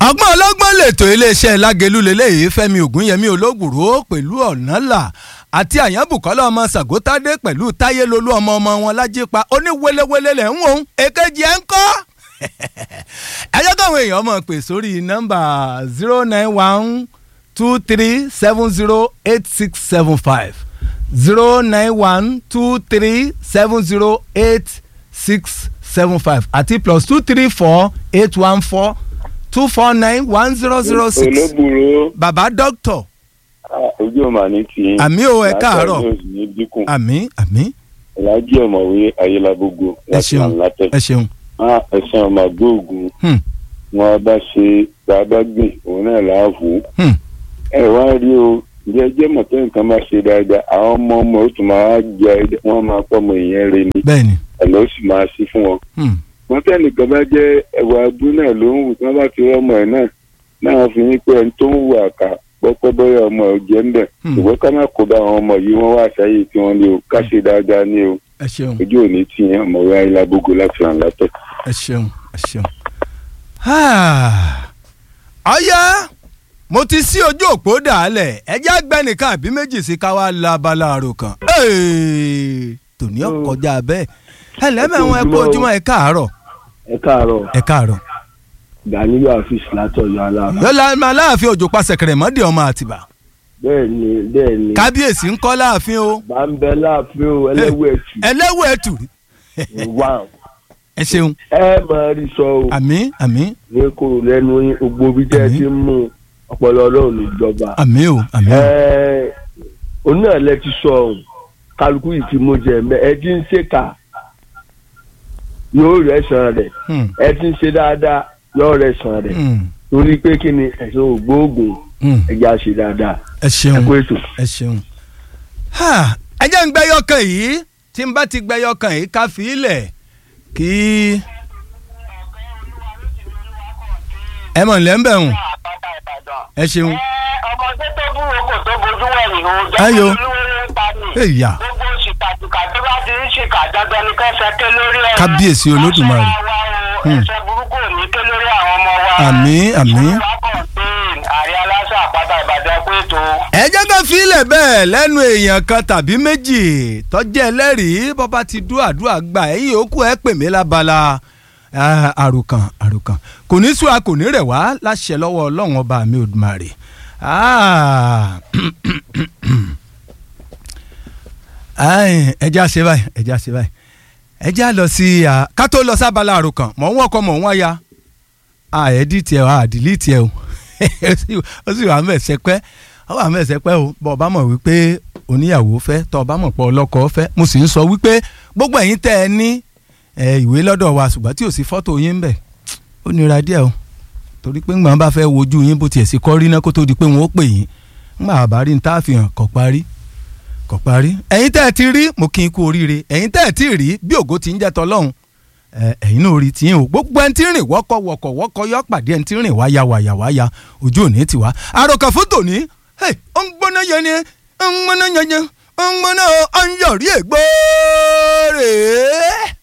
ọgbọ́n ọlọ́gbọ́n lètò iléeṣẹ́ lágẹ̀lú lélẹ́yìí fẹ́mi ògúnyẹmí olóògùrò pẹ̀lú ọ̀nàlà àti àyànbùkọ́lá ọmọ sàgótádé pẹ̀lú táyé lolú ọmọ ọmọ wọn lájípa oníwelewele lẹ̀ ń wò ó èkejì ẹ̀ ń kọ́ ẹ jẹ́ káwọn èèyàn mọ̀ pé sórí nọ́mbà zero nine one two three seven zero eight six seven five zero nine one two three seven zero eight six seven five àti plus two three four eight one four two four nine one zero zero six. olóbùrò bàbá dókítọ̀ ojú ọmọ ní ti àmì o ẹ káàárọ̀ ní dínkù àmì àmì ìlàjì ọmọwé ayélujábógo ẹ ṣeun látẹ ẹ ṣeun. ẹsẹ ọmọ àgbóògùn Hmm, wọn bá ṣe bàbá gbìn òun náà láàfù hmm. ẹ wá rí o ǹjẹ́ jẹ́ mọ̀tẹ́ nǹkan máa ṣe dáadáa àwọn ọmọ ọmọ ó tún máa jẹ wọ́n máa pọ́ ọmọ èèyàn rẹ ni bẹ́ẹ̀ni. ẹ̀lọ́ sì máa sí fún wọn. Hmm, wọ́n tẹ́nìkan bá jẹ́ ẹ̀wà abú náà ló ń wù tí wọ́n bá ti rọ́mọ ẹ̀ náà náà fi ní pé ẹni tó ń wù àkà pọ́pọ́ bọ́yá ọmọ ẹ̀ jẹ́ ń bẹ̀ Hmm. ṣùgbọ́n ká má kó bá àwọn ọmọ yìí wọ́n wá sáyé tí wọ́n ní o ká ṣe dáadáa ní o ẹ ṣeun ojú òní tí yẹn ọmọwé ayélujábógo láti ràn látẹ̀. ẹ ṣeun ẹ ṣeun. Ah, ọ̀yá mo ti sí ojú òpó dàálẹ̀ ẹjẹ́ agbẹ́nìkan àbí méjì sí ká wá la abala àrò kan. Hey, tòní ọkọjá bẹ́ẹ̀ ẹ lẹ́mẹ̀wọ̀n ẹ kú ojúmọ́ ẹ káàárọ̀ ẹ káàárọ̀ ẹ káàárọ̀. Ganiyu Afis látọ̀yọ́ aláàfin. yọlá máa láàfin òjò pa sẹ̀kẹ̀rẹ̀ mọ́dé ọmọ àtìbà bẹ́ẹ̀ ni bẹ́ẹ̀ ni kábíyèsí ń kọ́ láàfin o bá ń bẹ láàfin o ẹlẹ́wọ̀ ẹ̀tù ẹlẹ́wọ̀ ẹ̀tù wà ẹ ṣeun ẹ máa rí sọ o àmì àmì ní kò lẹ́nu yín gbogbo bí tẹ́ ẹ Àmín. ti ń mú ọpọlọ ọlọ́run níjọba. àmì o àmì o ẹ òun náà lẹ ti sọ ọ̀hún kálukú yìí ti mú jẹ mẹ ẹ ti ń ṣèkà yóò rẹ̀ sàn rẹ̀ Hmm, ẹ ti ń ṣe dáadáa yóò rẹ̀ sàn rẹ̀ hmm, torí pé kí ni ẹ̀sìn ògbóògùn hmm. ẹja ṣe dáadáa ẹ ẹ ṣeun kó ètò. ẹ ṣeun. Ha, ẹ jẹ́ ń gbẹ́yọ̀ kan yìí tí n bá ti gbẹ́yọ̀ kan yìí ká fi ilẹ̀ kí. ẹ mọ̀ nílẹ̀ ń bẹ̀ hùn àpáta ìbàdàn. ẹ ṣeun. ẹ ọmọdé tó búrò kò tó bojú wẹ̀yìn o Ayò. jẹ́ kí olúwere ń ta ni. Èyà. gbogbo ṣìkàtìkà tó bá ti ń ṣìkà dandan ni kẹsẹ̀ ké lórí ẹ̀. Kábíyèsí Olódùmarè. Àṣẹ wa o, Hmm. ẹ̀ṣẹ̀ burúkú ò ní ké lórí àwọn ọmọ wa. Àmín, àmín. Olúwa kọ̀ǹtẹ́ẹ̀n àrí aláṣà àpáta ìbàdàn pé tó. ẹ jẹ́ ká fi ilẹ̀ bẹ́ẹ̀ lẹ́nu èèyàn kan tàbí méjì tọ́jú ẹlẹ́rìí bọ́ba ti dú àdúrà gbà ẹ̀yìn òkú ẹ̀ pè mí lábala Ah, àròkàn àròkàn kò ní sùn a kò ní rẹ̀ wá láṣẹ lọ́wọ́ ọlọ́run ọba mi Olódùmarè. Ah. Ai, ẹ já ṣe báyìí ẹ já ṣe báyìí ẹ já lọ sí ah, ká tó lọ sábàlá àròkàn mọ̀ ń wọ́kọ̀ mọ̀ ń wáyà àẹ́dí tiẹ̀ àdìlí tiẹ̀ o ó sì- ó sì wà mẹ́sẹ̀ pẹ́ ó wà mẹ́sẹ̀ pẹ́ o bọ́ ọba mọ̀ wípé oníyàwó fẹ́ tọ́ ọba mọ̀ pé ọlọ́kọ fẹ́ mo sì ń sọ wípé gbogbo ẹ̀yin tẹ́ ẹ ní ẹ, ìwé lọ́dọ̀ wa ṣùgbọ́n tí ò sí fọ́tò yín ń bẹ̀ ó nira díẹ̀ o torí pé ńgbà wọn bá fẹ́ wojú yín bó tiẹ̀ sí kọ́ rí náà kó tó di pé wọn ó pè yín ńgbà àbárí ń tá a fi hàn kọ́ parí kọ́ parí ẹ̀yin tẹ́ ẹ ti rí mo kí n kú oríire ẹ̀yin tẹ́ ẹ ti rí bí ògo ti ń jẹ́ tọ́lọ́hún ẹ, ẹ̀yin náà rí tiyín o gbogbo ẹni tí ń rìn wọ́kọ̀ wọ́kọ̀ wọ́kọ̀ yọ pàdé ẹni tí ń rìn wáyà wáyà wáyà ojú òní ti wá àròkàn fún tòní hey, ó ń gbóná yẹn ni ó ń gbóná yẹn yẹn ó ń gbóná ó ń yọrí ègbó rèé